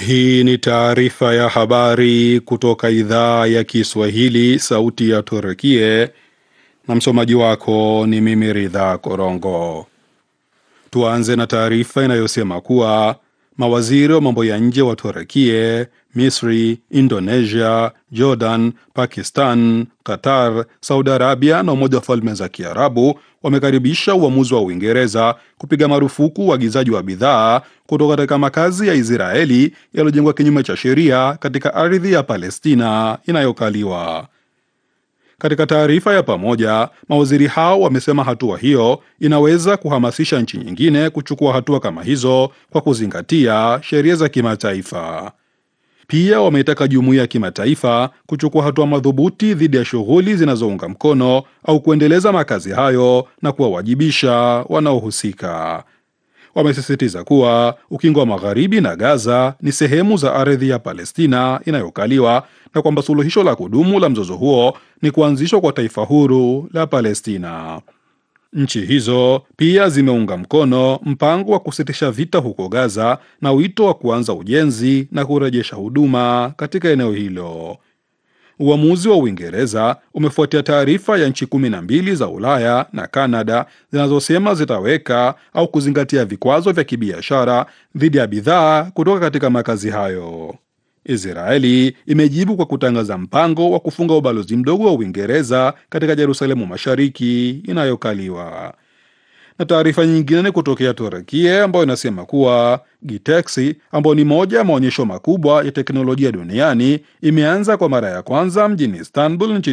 Hii ni taarifa ya habari kutoka idhaa ya Kiswahili, sauti ya Turkie, na msomaji wako ni mimi Ridha Korongo. Tuanze na taarifa inayosema kuwa mawaziri wa mambo ya nje wa Turkie, Misri, Indonesia, Jordan, Pakistan, Qatar, Saudi Arabia na Umoja wa Falme za Kiarabu wamekaribisha uamuzi wa Uingereza kupiga marufuku uagizaji wa, wa bidhaa kutoka katika makazi ya Israeli yaliyojengwa kinyume cha sheria katika ardhi ya Palestina inayokaliwa. Katika taarifa ya pamoja, mawaziri hao wamesema hatua hiyo inaweza kuhamasisha nchi nyingine kuchukua hatua kama hizo kwa kuzingatia sheria za kimataifa. Pia wameitaka jumuiya ya kimataifa kuchukua hatua madhubuti dhidi ya shughuli zinazounga mkono au kuendeleza makazi hayo na kuwawajibisha wanaohusika. Wamesisitiza kuwa ukingo wa magharibi na Gaza ni sehemu za ardhi ya Palestina inayokaliwa na kwamba suluhisho la kudumu la mzozo huo ni kuanzishwa kwa taifa huru la Palestina. Nchi hizo pia zimeunga mkono mpango wa kusitisha vita huko Gaza na wito wa kuanza ujenzi na kurejesha huduma katika eneo hilo. Uamuzi wa Uingereza umefuatia taarifa ya nchi kumi na mbili za Ulaya na Kanada zinazosema zitaweka au kuzingatia vikwazo vya kibiashara dhidi ya bidhaa kutoka katika makazi hayo. Israeli imejibu kwa kutangaza mpango wa kufunga ubalozi mdogo wa Uingereza katika Yerusalemu Mashariki inayokaliwa. Na taarifa nyingine ni kutokea Turukia ambayo inasema kuwa Gitexi ambayo ni moja ya maonyesho makubwa ya teknolojia duniani imeanza kwa mara ya kwanza mjini Istanbul nchini